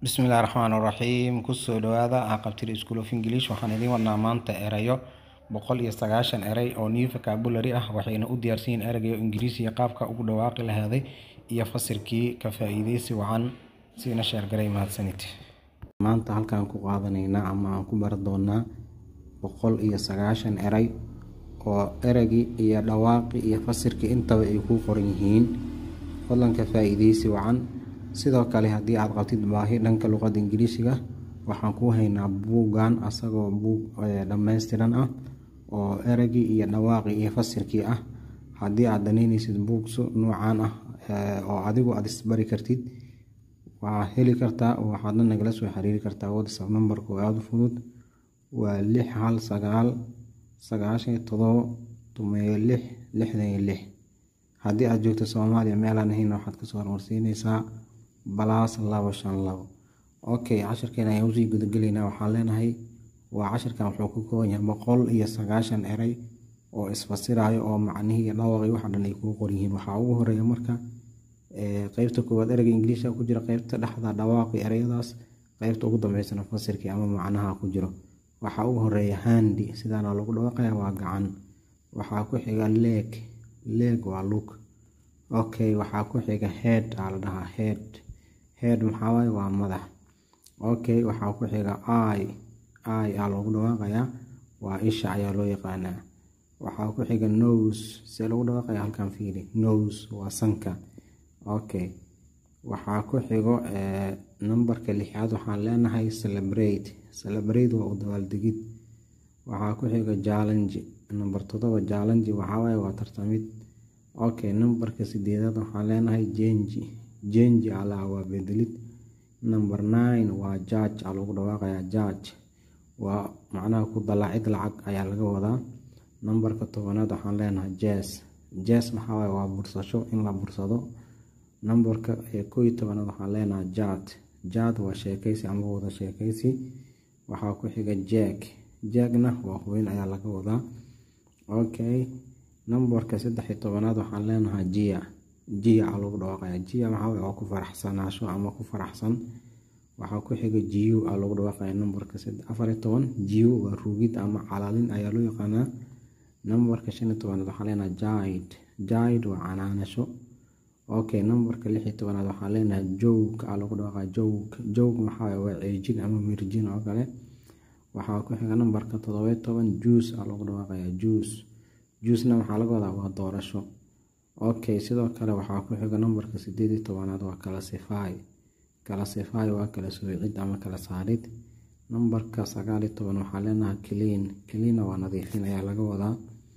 bismillahi raxmaan raxiim kusoo dhawaada aqabtir school of english waxaan idiin wadnaa maanta erayo boqol iyo sagaashan erey oo new vocabulary ah waxayna u diyaarsan yihiin ereyga ingiriisiga qaabka ugu dhawaaqi lahaaday iyo fasirkii ka faa-iideysi wacan siina sheergaray mahadsanid maanta halkaan ku qaadanaynaa ama aan ku bari doonaa boqol iyo sagaashan erey oo ereygii iyo dhawaaqi iyo fasirkii intaba ay ku qoran yihiin fadlan ka faa-iideysi wacan sidoo kale haddii aad qabtid baahi dhanka luqadda ingiriisiga waxaan kuu haynaa buuggan asagoo buug dhammaystiran ah oo ereygii iyo dhawaaqii iyo fasirkii ah haddii aad danaynaysid buugsu noocaan ah oo adigu aad isbari kartid waxaa heli kartaa waxaadna nagala soo xiriiri kartaa whatsapp numberka oo aada u fudud waa lix hal sagaal sagaashan todobo tumeeyo lix lixdan iyo lix haddii aad joogto soomaaliya meelaan ahayna waxaad kasoo hormarsiineysaa balaas labo shan labo okay cashirkeena ayaan usii gudagelaynaa waxaan leenahay waa cashirkan wuxuu ku kooban yahay boqol iyo sagaashan erey oo isfasirayo oo macnihii iyo dhawaqii waxa dhan ay kuu qoryihiin waxaa ugu horeeya marka qeybta koowaad ereyga ingiliishka ku jira qeybta dhexda dhawaaqi ereyadaas qeybta ugu dambeysana fasirkii ama macnaha ku jiro waxaa ugu horeeya handi sidaana lagu dhawaaqaya waa gacan waxaa ku xiga leeg leeg waa lug okay waxaa ku xiga head aa la dhahaa head head maxaawaye waa madax okay waxaa ku xiga i i aa loogu dhawaaqayaa waa isha ayaa loo yaqaanaa waxaa ku xiga nose see lagu dhawaaqaya halkan fiiri nose waa sanka okay waxaa ku xigo numberka lixaad waxaan leenahay celebrate celebrate waa u dabaaldegid waxaa ku xiga challenge number todoba challenge waxaawaye waa tartamid okay numberka sideedaad waxaan leenahay jenji jenji alaa waa bedelid number nine waa judge aa lagu dhawaaqayaa judge waa macnaha ku dalaacid lacag ayaa laga wadaa numberka tobanaad waxaan leenahay jes jes maxaawaye waa bursasho in la bursado numberka koo iyo tobanaad waxaan leenahay jad jad waa sheekeysi ama wada sheekeysi waxaa ku xiga jeeg jeegna waa hubin ayaa laga wadaa okay numberka saddex iyo tobanaad waxaan leenahay jia jia aa lagu dhawaaqaya jia maxaa waa ku faraxsanaasho ama ku faraxsan waxaa ku xiga jiu aa lagu dhawaaqaya numberka afar iyo toban jiu waa ruugid ama calaalin ayaa loo yaqaanaa numberka shan iyo tobanaad waxaan leenahay jaid jaid waa canaanasho okay numberka lix iyo tobanaad waxaan leenahay joog aa lagu dhawaaqaya joog joog maxaa waa ceejin ama mirjin oo kale waxaa ku xiga numberka toddobiyo toban juice aa lagu dhawaaqaya juice juicena waxaa laga wadaa waa doorasho okay sidoo kale waxaa ku xiga numberka sideed iyo tobanaad waa classify classify waa kala soocid ama kala saarid numberka sagaal iyo toban waxaa leenahay clean cleana waa nadiifin ayaa laga wadaa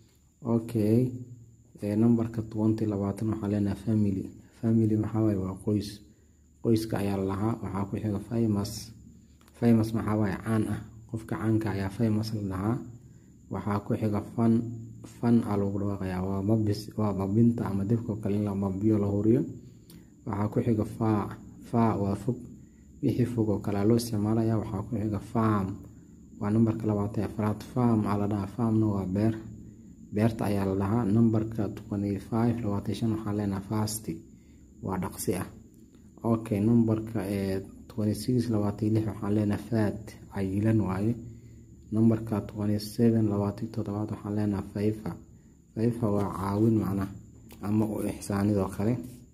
okay numberka twenty labaatan waxaa leenahay family family maxaawaye waa qoys qoyska ayaa lalahaa waxaa ku xiga famous famous maxaawaye caan ah qofka caanka ayaa famous la dhahaa waxaa ku xiga fan fan aa lagu dhawaaqayaa waa mabis waa mabinta ama dibkao kale in la mabiyo la huriyo waxaa ku xiga faa faa waa fog wixii fog oo kale loo isticmaalaya waxaa ku xiga farm waa numberka labaatan afraad farm aa la dhahaa farmna waa beer beerta ayaa la dhahaa numberka twenty five labaatan shan waxaa leenaha fasti waa dhaqsi ah okay numberka twenty six labaatan lix waxaan leenaha fat cayilan waaye numberka twenty seven labaatan toddobaad waxaan leenaha faifa faifa waa caawin macnaha ama u ixsaanidoo kale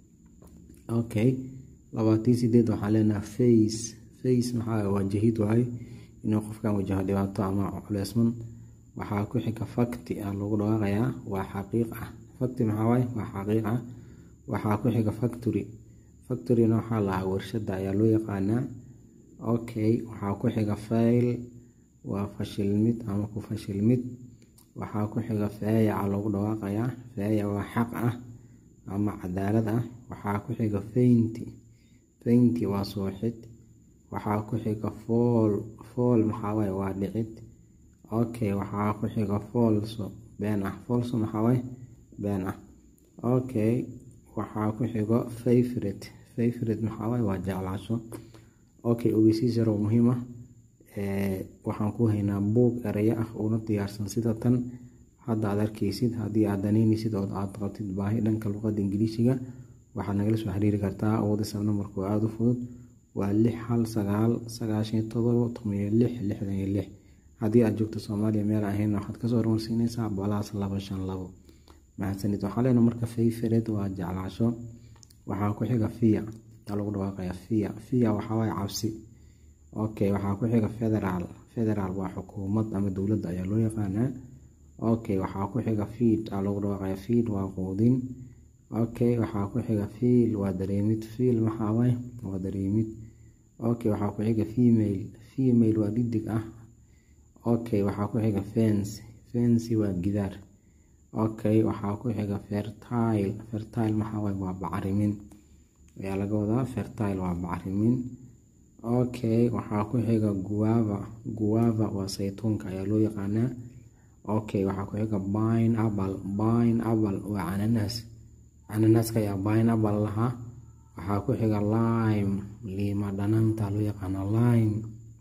okay labaatan sideed waxaan leenaha face face maxaa waa jahid waaye inuu qofkan wajaho dhibaato ama culeysman waxaa ku xiga fakti aa lagu dhawaaqayaa waa xaqiiq ah fakti maxaa waaye waa xaqiiq ah waxaa ku xiga factory factoryna waxaa lahaa warshada ayaa loo yaqaanaa okay waxaa ku xiga fail waa fashilmid ama ku fashilmid waxaa ku xiga feeya aa lagu dhawaaqayaa feeya waa xaq ah ama cadaalad ah waxaa ku xiga fainti fainti waa sooxid waxaa ku xiga fool fool maxaawaye waa dhicid okay waxaa ku xiga foolso been ah foolso maxaawaye been ah okay waxaa ku xigo favorite favorite maxaawaye waa jeclaasho okay ogeysiis yaroo muhiim ah waxaan ku haynaa buug ereyo ah una diyaarsan sida tan hadda aad arkeysid haddii aad danaynaysid oo aad qabtid baahi dhanka luqadda ingiliishiga waxaad nagala soo xiriiri kartaa whatsapp numberku aada u fudud waa lix hal sagaal sagaashan iyo todobo toban iyo lix lixdan iyo lix haddii aad joogto soomaaliya meel ahayn waxaad kasoo hormarsiineysaa balaas laba shan labo mahadsanid waxaa leena marka fayfared waa jeclaasho waxaa ku xiga fiya aa lagu dhawaaqaya fiya fiya waxawaaye cabsi okay waxaa ku xiga federaal federaal waa xukuumad ama dowladda ayaa loo yaqaanaa okay waxaa ku xiga fiid aa lagu dhawaaqaya fiid waa quudin okay waxaa ku xiga fiil waa dareemid fiil maxaawaaye waa dareemid okay waxaa ku xiga female female waa dhidig ah okay waxaa ku xiga fence fency waa gidaar okay waxaa ku xiga fertile fertile maxaawaaye waa bacrimin ayaa laga wadaa fertile waa bacrimin okay waxaa ku xiga guava guava waa saytuunka ayaa loo yaqaanaa okay waxaa ku xiga pine apple pine apple waa cananaas cananaaska ayaa pine apple lahaa waxaa ku xiga lime liima dhanaanta loo yaqaana lime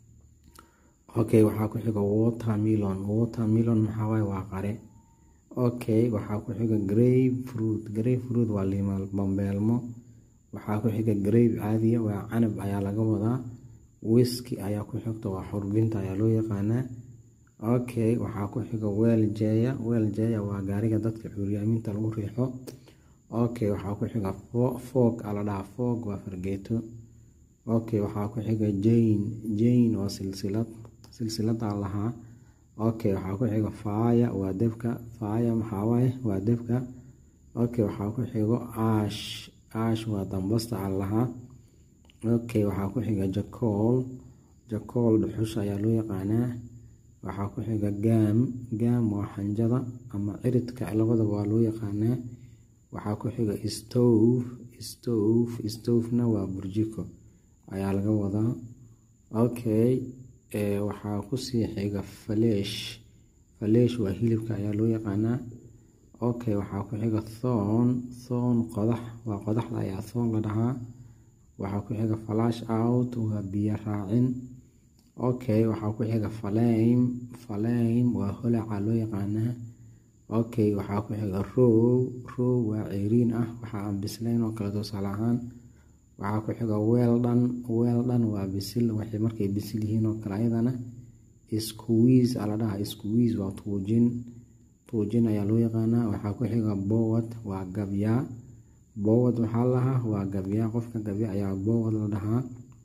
okay waxaa ku xiga watermelon watermelon maxawaaye waa qare okay waxaa ku xiga grape fruit grape fruit waa liima bambeelmo waxaa ku xiga grape caadiya waa canab ayaa laga wadaa wiski ayaa ku xigta waa xurbinta ayaa loo yaqaanaa okay waxaa ku xiga weel jeeya weel jeeya waa gaariga dadka cuuriyaaminta lagu riixo okay waxaa ku xiga foog aa la dhahaa foog waa fargeeto okay waxaa ku xiga jane jane waa silsilad silsiladaa lahaa okay waxaa ku xiga faaya waa debka faaya maxaawaaye waa debka okay waxaa ku xigo ash ash waa dambasta aa lahaa okay waxaa ku xiga jacool jacool dhuxusha ayaa loo yaqaanaa waxaa ku xiga gaam gaam waa xanjada ama ciridka labadaba waa loo yaqaanaa waxaa ku xiga stove stove stovena waa burjiko ayaa laga wadaa okay waxaa kusii xiga faleesh faleesh waa hilibka ayaa loo yaqaanaa okay waxaa ku xiga thoon thoon qodax waa qodaxda ayaa thoon la dhahaa waxaa ku xiga flash out waa biyo raacin okay waxaa ku xiga falame falame waa holaca loo yaqaanaa okay waxaa ku xiga row row waa ceyriin ah waxaa aan bislayn oo kale tusaale ahaan waxaa ku xiga weeldhan weeldhan waa bisil waxay markay bisil yihiin oo kale ayadana squeeze aa la dhahaa squeeze waa tuujin tuujin ayaa loo yaqaanaa waxaa ku xiga bowad waa gabyaa bowad waxaa lahaa waa gabyaa qofka gabya ayaa bowad la dhahaa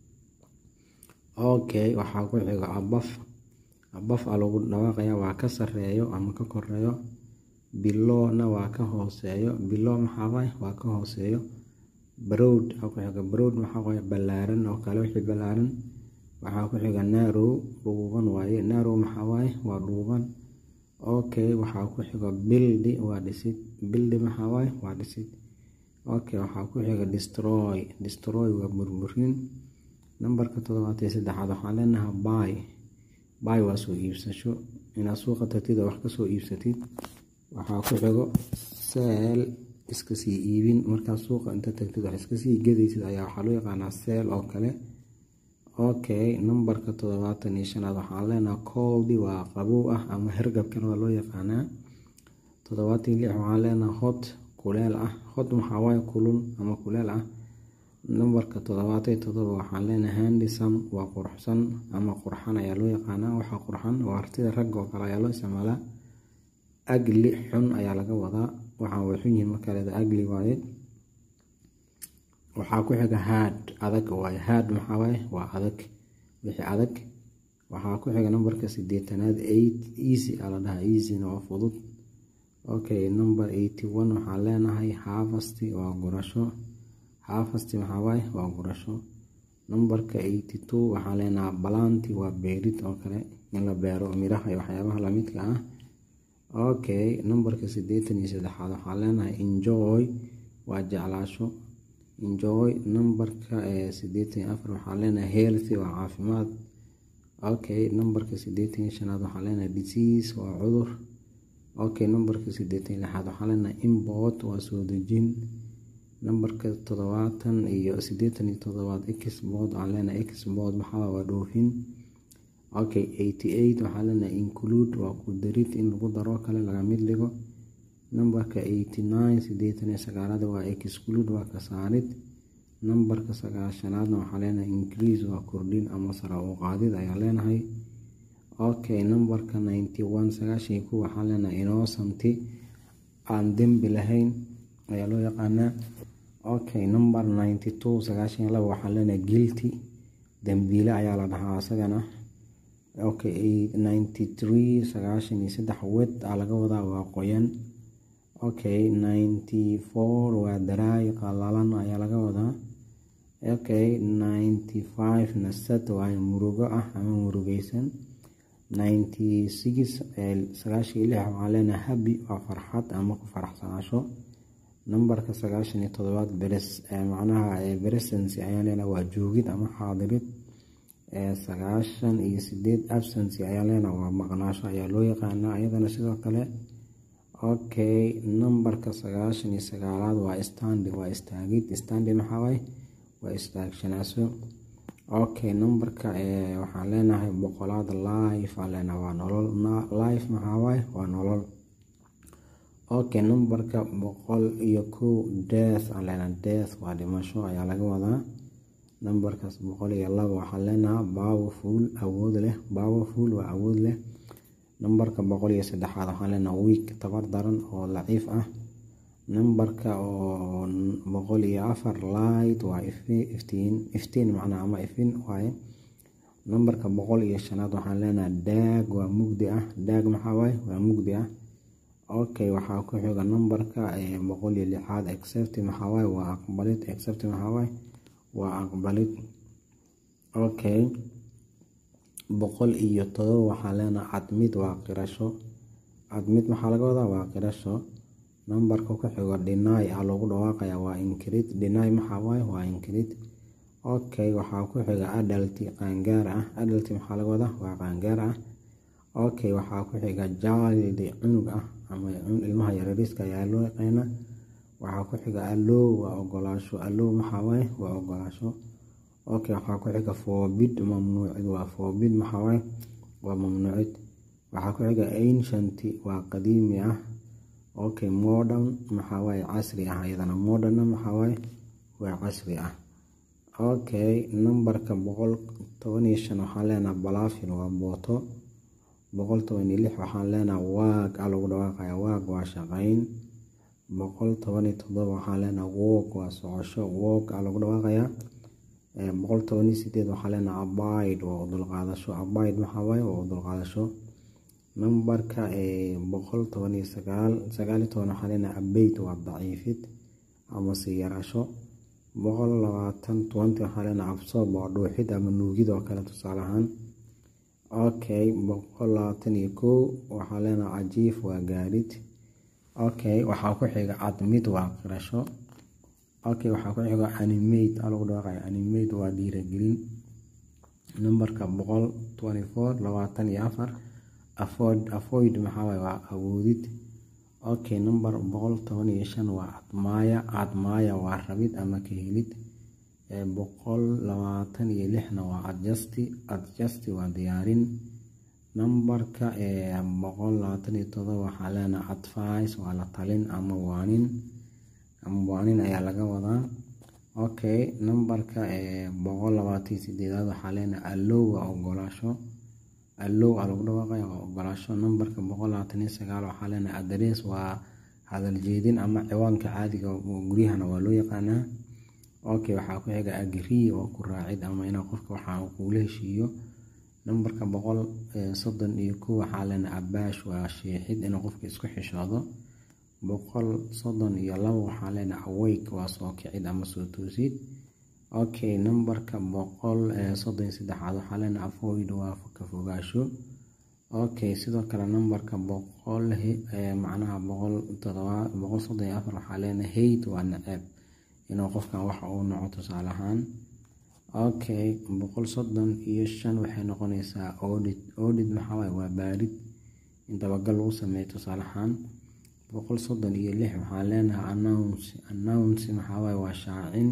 okay waxaa ku xiga abaf abaf aa lagu dhawaaqaya waa ka sareeyo ama ka koreeyo bilowna waa ka hooseeyo bilow maxaawaaye waa ka hooseeyo browd aa ku xiga browd maxaawaaye ballaaran oo kale wixii ballaaran waxaa ku xiga narow dhuuban waaye narow maxaawaaye waa dhuuban okay waxaa ku xiga bildi waa dhisid bildi maxaawaaye waa dhisid okay waxaa ku xiga destroy destroy waa burburin nambarka toddobaad iyo saddexaad waxaan leenahay bay bay waa soo iibsasho inaad suuqa tagtid oo wax kasoo iibsatid waxaa ku xigo seel iska sii iibin markaad suuqa inta tagtid wax iska sii gadaysid ayaa waxaa loo yaqaanaa seel oo kale okay nambarka toddobaatan iyo shanaad waxaan leenahay coldi waa qabow ah ama hergabkan waa loo yaqaanaa toddobaatan iyo lix waxaan leenahay hot kuleel ah hot maxaa waaye kulul ama kuleel ah nambarka toddobaatan iyo toddoba waxaan leenahay handisam waa quruxsan ama qurxan ayaa loo yaqaanaa waxaa qurxan waa artida ragga oo kale ayaa loo isticmaalaa agli xun ayaa laga wadaa waxaan way xun yihiin marka leeda agli waaye waxaa ku xiga haad adag waaye haad maxaa waaye waa adag wixii adag waxaa ku xiga nambarka sideetanaad eight easy aa la dhahaa easyna waa fudud okay number eighty one waxaan leenahay harvest waa gurasho harvest maxaa waaye waa gurasho nambarka eighty two waxaan leenahay balanti waa beerid oo kale in la beero miraha iyo waxyaabaha lamidka ah okay nambarka sideetan iyo saddexaad waxaan leenahay enjoy waa jeclaasho enjoy nambarka sideetan iyo afar waxaan leenahay healthy waa caafimaad okay nambarka sideetan iyo shanaad waxaan leenahay disease waa cudur okay nambarka sideetan iyo lixaad waxaan leenahay import waa soo dejin nambarka toddobaatan iyo sideetan iyo toddobaad export waxaan leenahay export maxaa waa dhoofin okay eighty eight waxaan leenahay include waa ku darid in lagu daro kale laga mid dhigo nambarka eighty nine sideetan iyo sagaalada waa exclude waa ka saarid nambarka sagaashanaadna waxaa leenahay increase waa kordhin ama sare u qaadid ayaa leenahay okay nambarka ninety one sagaashan iyo kow waxaa leenahay innocent aan dembi lahayn ayaa loo yaqaanaa okay number ninety two sagaashan iyo laba waxaa leenahay guilty dembiile ayaa la dhahaa isagana okay ninety three sagaashan iyo saddex wed aa laga wadaa waa qoyan okay ninety four waa daraay qalalan ayaa laga wadaa okay ninety five nasad waa murugo ah ama murugeysan ninety six sagaashan iyo lix waxaa leenahay habi waa farxad ama ku faraxsanaasho nambarka sagaashan iyo todobaad beres macnaha beresency ayaa leenahay waa joogid ama xaadirid sagaashan iyo sideed absency ayaa leenahay waa maqnaasho ayaa loo yaqaanaa iyadana sidoo kale okay nambarka sagaashan iyo sagaalaad waa standi waa istaagid standi maxaawaaye waa istaagshanaasho okay nambarka waxaan leenahay boqolaad life aa leenahay waa nolol life maxaawaaye waa nolol okay nambarka boqol iyo kow death aan leenahay death waa dhimasho ayaa laga wadaa nambarkaas boqol iyo laba waxaan leenahay powerful awood leh powerful waa awood leh nambarka boqol iyo saddexaad waxaan leenahay week tabar daran oo laciif ah nambarka oo boqol iyo afar light waa iftiin iftiin macnaa ama ifin waaye nambarka boqol iyo shanaad waxaan leenahay daag waa mugdi ah daag maxaa waaye waa mugdi ah okay waxaa ku xiga nambarka boqol iyo lixaad except maxaa waaye waa aqbalid except maxaa waaye waa aqbalid okay boqol iyo todoba waxaa leenahay cadmid waa qirasho cadmid maxaa laga wadaa waa qirasho nambarka ku xigo deny a loogu dhawaaqaya waa inkrid deny maxaa waaye waa inkrid okay waxaa ku xiga adalti qaangaar ah adalti maxaa laga wadaa waa qaangaar ah okay waxaa ku xiga jaaldi cunug ah ama ilmaha yarariiska ayaa loo yaqaana waxaa ku xiga allow waa ogolaasho allow maxaa waaye waa ogolaasho okay waxaa ku xiga forbid mamnuucid waa forbid maxaa waaye waa mamnuucid waxaa ku xiga ancient waa qadiimi ah okay modern maxaa waaye casri ah iyadana modern maxaa waaye waa casri ah okay nambarka boqol toban iyo shan waxaan leenahay balafin waa booto boqol toban iyo lix waxaan leenahay waag a lagu dhawaaqaya waag waa shaqeyn boqol toban iyo todoba waxaan leenahay wog waa socosho wog a lagu dhawaaqaya boqol toban iyo sideed waxaan leenahay abide waa udulqaadasho abide maxaa waaye waa udulqaadasho nambarka boqol toban iyo sagaal sagaal iyo toban waxaan leenahay abeyt waa daciifid ama sii yarasho boqol labaatan twenty waxaan leenahay absoob waa dhuuxid ama nuugid oo kale tusaale ahaan okay boqol labaatan iyo kow waxaa leenahay cajiif waa gaadhid okay waxaa ku xiga cadmid waa qirasho okay waxaa ku xiga animate a lagu dhawaaqaya animate waa dhiiragelin nambarka boqol twenty four labaatan iyo afar avoid avoid maxaa waaye waa awoodid okay number boqol toban iyo shan waa admaaya admaaya waa rabid ama ka helid boqol labaatan iyo lixna waa adjusti adjusti waa diyaarin nambarka boqol labaatan iyo todoba waxaa leenahay advice waa la talin ama waanin ama waanin ayaa laga wadaa okay nambarka boqol labaatan iyo sideedaad waxaa leenahay allow waa ogolaasho allow aa lagu dhawaaqaya waa ogolaasho nambarka boqol labaatan iyo sagaal waxaa leenahay adres waa hadal jeedin ama ciwaanka caadiga guryahana waa loo yaqaanaa okay waxaa ku xiga agree oo ku raacid ama inaa qofka waxa uu kuula heshiiyo nambarka boqol soddon iyo kow waxaa leenahay abaash waa sheexid inuu qofka isku xishoodo boqol soddon iyo labo waxaa leenahay awake waa soo kicid ama soo toosid okay nambarka boqol soddon iyo saddexaad waxaa leenahay avoid waa ka fogaasho okay sidoo kale nambarka boqol macnaha boqol todoba boqol soddon iyo afar waxaa leenahay hate waa naceeb inuu qofkan waxa uu noco tusaale ahaan okay boqol soddon iyo shan waxay noqonaysaa audit audit maxaa waaye waa baarid in dabagal lagu sameeyo tusaale ahaan boqol soddon iyo lix waxaa leenahay announce announce maxaa waaye waa shaacin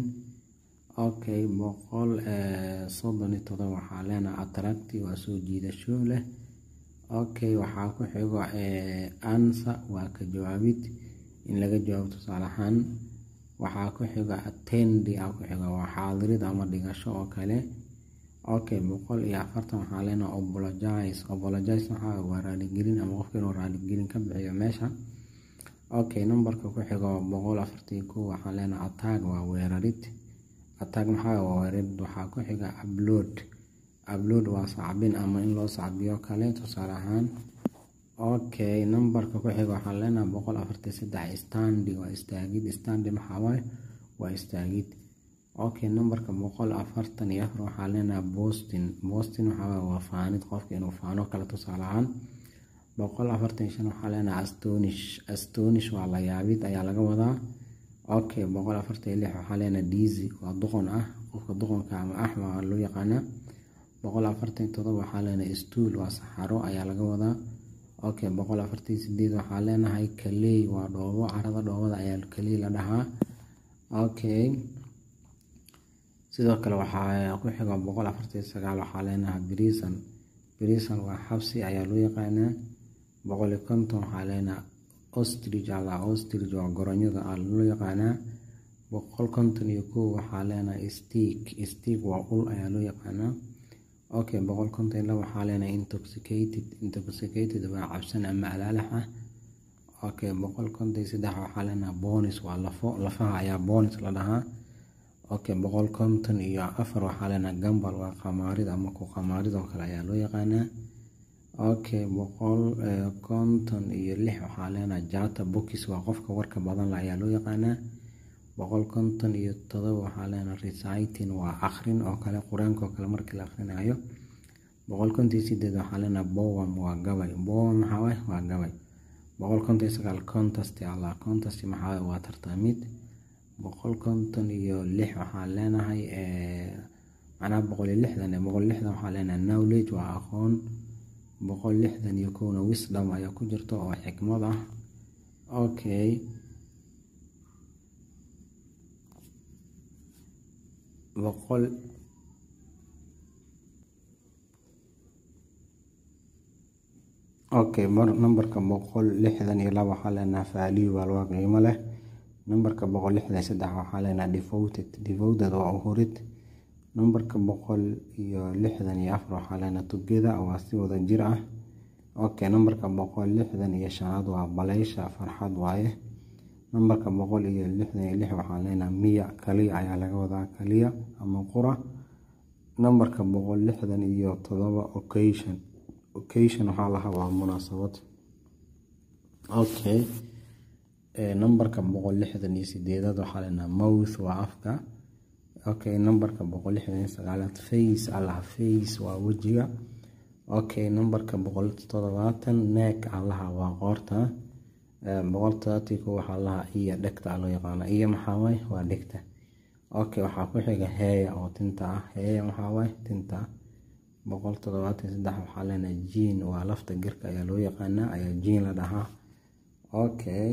okay boqol soddon iyo todoba waxaa leenahay attracti waa soo jiidasho leh okay waxaa ku xigo ansa waa ka jawaabid in laga jawaabo tusaale ahaan waxaa ku xiga attendi aa ku xiga waa xaadirid ama dhigasho oo kale okay boqol iyo afartan waxaa leenaha obologize obologize maxaa waa raaligelin ama qofka inuu raaligelin ka bixiyo meesha okay numberka ku xigo boqol afartan iyo kow waxaa leenaha attack waa weerarid attack maxaa waa weerarid waxaa ku xiga upload upload waa sacbin ama in loo sacbiyo kale tusaale ahaan okay numberka ku xiga waxaa leenaha boqol afartan saddex standi waa istaagid standi maxaa waaye waa istaagid okay numberka boqol afartan iyo afar waxaa leenaha boston boston waxaa waaye waa faanid qofka inuu faano kale tusaale ahaan boqol afartan shan waxaa leenaha astonish astonish waa la yaabid ayaa laga wadaa okay boqol afartan iyo lix waxaa leenaha dizy waa duqon ah qofka duqonka ama axma loo yaqaana boqol afartan iyo todoba waxaa leenaha stool waa saxaro ayaa laga wadaa okay boqol afartan iyo sideed waxaa leenahay kaley waa dhoobo carada dhoobada ayaa kaley la dhahaa okay sidoo kale waxaa ku xiga boqol afartan iyo sagaal waxaa leenahay brison brison waa xabsi ayaa loo yaqaanaa boqol iyo konton waxaa leenahay ostrich alla ostrich waa goronyada aa loo yaqaanaa boqol konton iyo kow waxaa leenahay stick stick waa ul ayaa loo yaqaanaa okay boqol konton iyo laba waxaa leenahay intoxicated intoxicated waa cabsan ama alaalax ah okay boqol konton iyo saddex waxaa leenahay bonis waa lafo lafaha ayaa bonis la dhahaa okay boqol konton iyo afar waxaa leenahay gambal waa qamaarid ama ku qamaarid oo kale ayaa loo yaqaanaa okay boqol konton iyo lix waxaa leenahay jata bokis waa qofka warka badan la ayaa loo yaqaanaa boqol konton iyo todoba waxaa leenahay reciting waa akrin oo kale qur-aanka oo kale markii la akhrinayo boqol konton iyo sideed waxaa leenahay bowam waa gabay bowam maxaa waay waa gabay boqol konton iyo sagaal contest allah contest maxaa waay waa tartamid boqol konton iyo lix waxaa leenahay macnaha boqol iyo lixdan boqol lixdan waxaa leenahay knowledge waa aqoon boqol lixdan iyo kowna wisdom ayaa ku jirta oo xikmad ah okay boqol okay numberka boqol lixdan iyo laba waxaa leenahay value waa waa qiimo leh numberka boqol lixdan iyo saddex waxaa leenahay devoted devoted waa uhurid numberka boqol iyo lixdan iyo afar waxaa leenahay together waa si wada jir ah okay numberka boqol lixdan iyo shanaad waa baleysha farxad waaye numberka boqol iyo lixdan iyo lix waxaa leenahay miya kaliya ayaa laga wadaa kaliya ama qura numberka boqol lixdan iyo todoba occasion occasion waxaa lahaa waa munaasabad okay numberka boqol lixdan iyo sideedaad waxaa leenahay mouth waa afka okay numberka boqol lixdan iyo sagaalaad face allaha face waa wejiga okay numberka boqol toddobaatan neck allaha waa qoorta boqol toddobaatan ko waxaa laha iyo dhegta loo yaqaana iyo maxaa waay waa dhegta okay waxaa ku xiga heeya oo tinta ah heeya maxaa waay tinta boqol toddobaatan saddex waxaa leenahay jiin waa lafta girka ayaa loo yaqaanaa ayaa jiin la dhahaa okay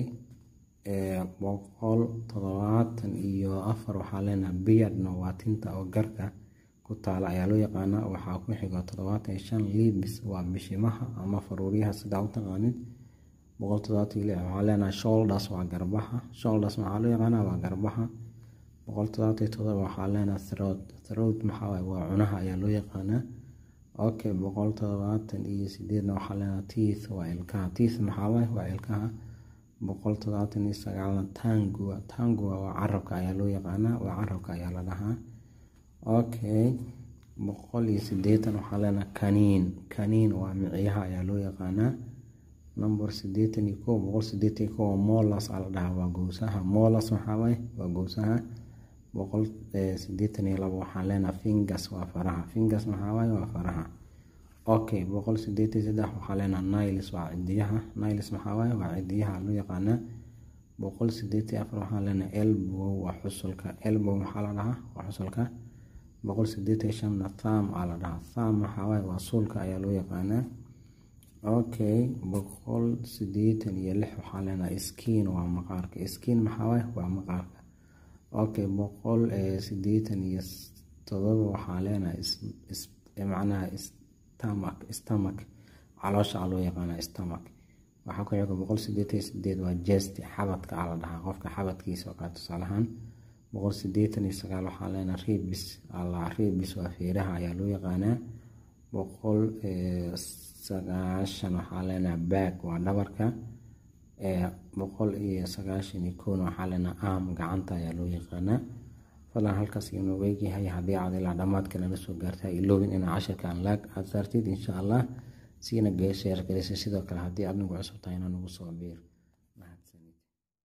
boqol toddobaatan iyo afar waxaa leenahay beardna waa tinta oo garka ku taala ayaa loo yaqaanaa waxaa ku xiga toddobaatan iyo shan libis waa bishimaha ama faruuryaha sidaa u taqaanid boqol toddobaatan iyo lix waxaa leenahay shoulders waa garbaha shoulders maxaa loo yaqaanaa waa garbaha boqol toddobaatan iyo todoba waxaa leenahay throat throat maxaa waaye waa cunaha ayaa loo yaqaanaa okay boqol toddobaatan iyo sideedna waxaa leenahay teeth waa ilkaha teeth maxaa waaye waa ilkaha boqol toddobaatan iyo sagaalna tangua tangua waa carabka ayaa loo yaqaanaa waa carabka ayaa la dhahaa okay boqol iyo sideetan waxaa leenahay kaniin kaniin waa micyaha ayaa loo yaqaanaa number sideetan iyo kow boqol sideetan iyo kow molas aa la dhahaa waa gowsaha molas maxaa waaye waa gowsaha boqol sideetan iyo labo waxaa leenahay fingers waa faraha fingers maxaa waaye waa faraha okay boqol sideetan iyo saddex waxaa leenahay niles waa cidiyaha niles maxaa waaye waa cidiyaha loo yaqaanaa boqol sideetan iyo afar waxaa leenahay elbow waa xusulka elbow maxaa la dhahaa waa xusulka boqol sideetan iyo shanna tham aa la dhahaa tham maxaa waaye waa suulka ayaa loo yaqaanaa okay boqol sideetan iyo lix waxaa leenahay skin waa maqaarka skin maxaa waaye waa maqaarka okay boqol sideetan iyo todoba waxaa leenahay macnaha stomach stomach caloosha aa loo yaqaanaa stomach waxaa ku xiga boqol sideetan iyo sideed waa jest xabadka aa la dhahaa qofka xabadkiisa oo kale tusaalahaan boqol sideetan iyo sagaal waxaa leenaha rebis alla rebis waa feeraha ayaa loo yaqaanaa boqol sagaashan waxaa leenaha baag waa dhabarka boqol iyo sagaashan iyo kown waxaa leenaha arm gacanta ayaa loo yaqaanaa fadlan halkaas inuu eegyahay haddii aad ilaa dhammaadka nala soo gaarta iloobin inaa cashirkan laag aad saartid insha allah siina geesheer gelisa sidoo kale haddii aad nagu cusub tahay inaa nagu soo biir